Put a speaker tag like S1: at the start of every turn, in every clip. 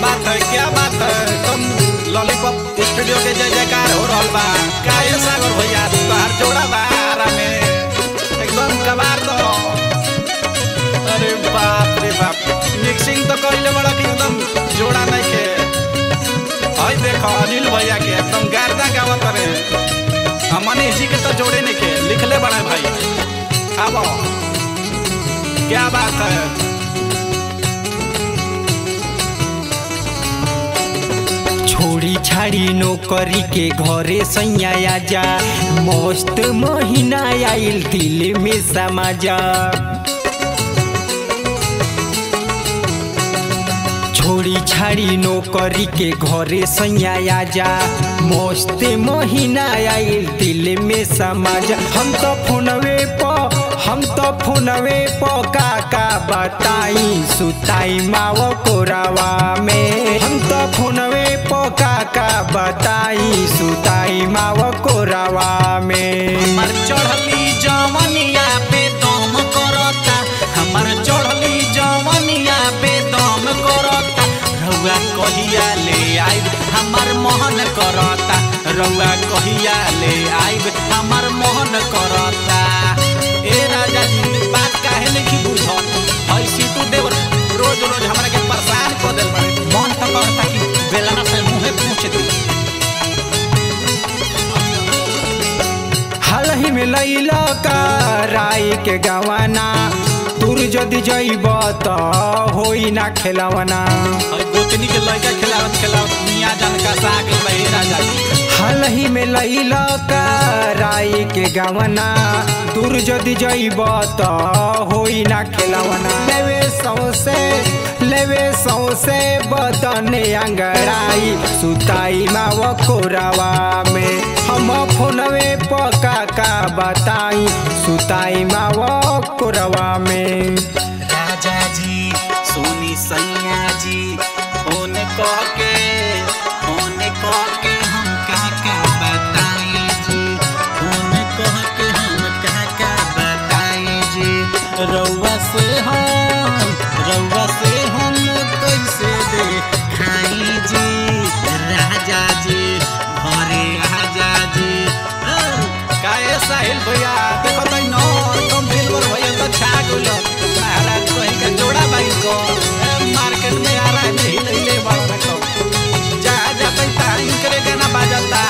S1: बात है क्या बात है तुम लॉलीपॉप स्टूडियो के जय जयकार हो रहल बा काहे सागर भैया तोहार जोड़ा बा आरा में एकदम कबार दो अरे बाप रे बाप मिक्सिंग तो कइले बड़ा कि एकदम जोड़ा नहीं के हई देखो अनिल भैया के एकदम गारदा गावत रे हमने जी के तो जोड़े नहीं के लिखले बड़ा भाई आबो क्या बात है
S2: छोड़ी छाड़ी नौकरी के घरे सैया जा मस्त महीना आइल दिल में समाजा छोड़ी छाड़ी नौकरी के घरे सैया जा मस्त महीना आइल दिल में समाजा हम तो फोनवे प हम तो फोनवे प का का बताई सुताई माव कोरावा में हम तो फोनवे प का का बताई सुताई माव कोरावा में
S1: हमार चढ़ली जवनिया पे दम करता हमार चढ़ली जवनिया पे दम करता रउआ कहिया ले आइब हमार मोहन करता रउआ कहिया ले आइब हमार मोहन करता ए राजा जी बात काहे नहीं बुझत ऐसी तू देव रोज रोज हमरा के परेशान कर देल बाड़े मन तो करता कि बेलना से मुंहे पूछ दी
S2: हाल ही में लैला का राय के गवाना तुर जदि जैब त होई ना खेलवना
S1: और गोतनी के लड़का खिलावत खिलावत मियाँ जान का साग लही राजा जी
S2: हाल ही में लैला का राय के गवना दूर जदि जैब त होई ना खेलवना लेवे सौसे लेवे सौसे बदन अंगड़ाई सुताई माव कोरावा में हम फोनवे पका का बताई सुताई माव कोरावा में
S1: राजा जी सोनी सैया जी फोन कह के फोन कह के हम का का बताई जी फोन कह के हम का का बताई जी रउआ से हम रउआ से हम कैसे दे खाई जी राजा जी घरे आजा जी काहे साहिल भैया देखो तई न तुम दिलवर भैया तो छा गइलो महाराज कहीं का जोड़ा बाई को ए, मार्केट में आ रहा है नहीं नहीं ले बड़ा रखो जा जा तई तारीफ करे गाना बाजता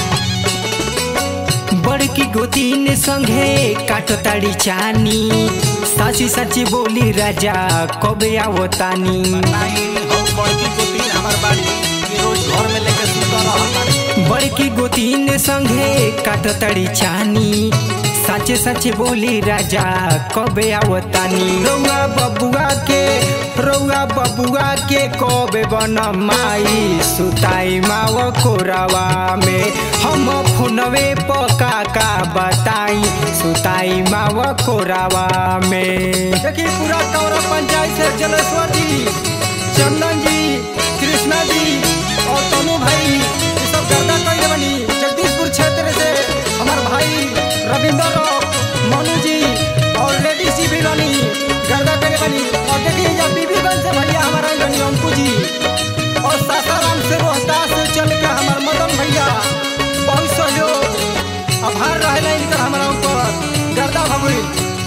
S2: बड़की गोतीन संगे काटो ताड़ी चानी साची साची बोली राजा कबे आवतानी
S1: नहीं हो बड़की गोती हमार बाड़ी ये रोज घर में लेके सुता रहता
S2: बड़की गोतीन संगे काटो ताड़ी चानी साचे साचे बोली राजा कबे आवतानी रउआ बबुआ के रउआ बबुआ के कबे बन माई सुताई माव कोरावा में हम फोनवे पका का बताई सुताई माव कोरावा में देखिए पूरा कौरा पंचायत से जलेश्वर जी चंदन जी कृष्णा जी और तनु भाई ये सब गर्दा कइले बनी जगदीशपुर क्षेत्र से हमार भाई रविंदर रॉक, मनु जी और लेडीज जी भी बनी गर्दा कइले बनी और देखिए जब बीबीगंज से भैया हमारा बनी अंकु जी और सासाराम से रोहतास से चल के हमार मदन भैया बहुत सहयोग आभार रहेला इनकर हमारा ऊपर गर्दा भगुल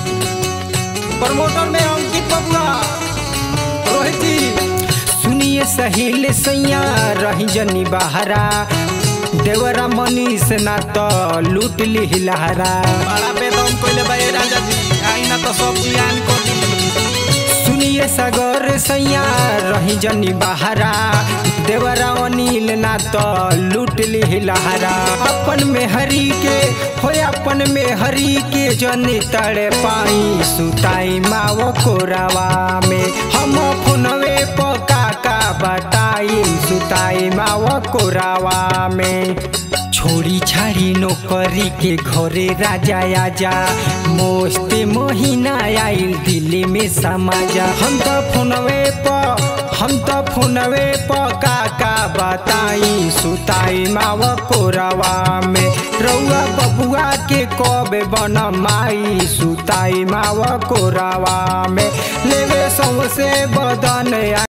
S2: प्रमोटर में अंकित बबुआ रोहित जी सुनिए सहेल सैया रही जनी बहरा देवरा मनीष ना तो लूट ली लहरा
S1: बड़ा बेदम कोइले भाई राजा जी आई ना तो सब जियान को दी
S2: सुनिए सागर सैया रही जनी बहरा देवरा अनिल ना तो लूट ली लहरा अपन में हरी के हो अपन में हरी के जनी तड़े पाई सुताई माव कोरावा में हम फोनवे पका का बताई सुताई माव कोरावा में छोड़ी छाड़ी नौकरी के घरे राजा आजा मस्त महीना आइल दिल्ली में समाजा हम तो फोनवे प हम तो फोनवे प का का बताई सुताई माव कोरावा में रउआ बबुआ के कबे बन माई सुताई माव कोरावा में लेवे सौसे बदन